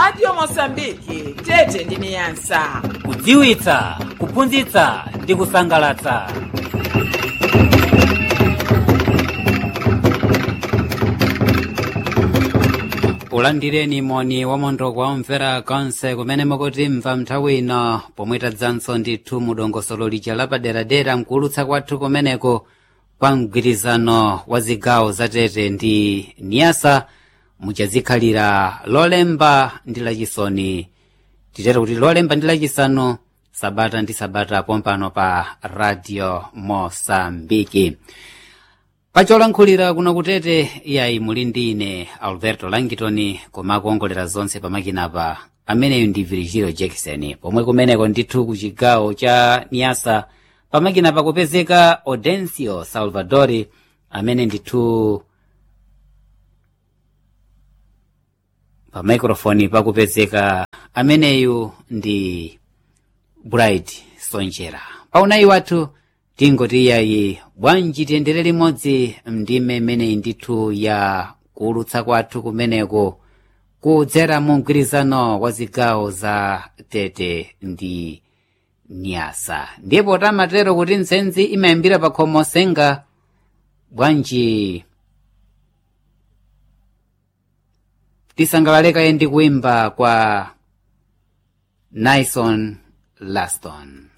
radio mosambiki tete ndi niyasa kudziwitsa kuphunzitsa ndi kusangalatsa ulandireni moni wamondo kwa omvera konse kumene mukutimva nthawi ino pomwe tadzanso ndithu mudongosolo lija lapaderadera mkuulutsa kwathu kumeneko kwa mgwirizano wa zigawo zatete ndi niyasa muchazikhalira lolemba ndi lachisoni titero kuti lolemba ndi lachisanu sabata ndi sabata pompano pa radio mosambiki pacholankhulira kuno kutete iyayi muli ndi ine alberto langitoni koma akuongolera zonse pamakinapa ameneyu ndi virgilio jackson pomwe kumeneko ndithu ku chigawo cha niyasa pamakinapa kupezeka audencio salvadori amene ndithu pa microfoni pakupezeka ameneyu ndi bright sonjera paunayi wathu tingoti iyayi bwanji tiyendere limodzi ndime imeneyi ndithu ya kuulutsa kwathu kumeneko kudzera mu mgwirizano wa zigawo za tete ndi nyasa ndipo tamatero kuti nsenzi imayambira pa khomo senga bwanji tisangalalekaye ndi kuimba kwa nison laston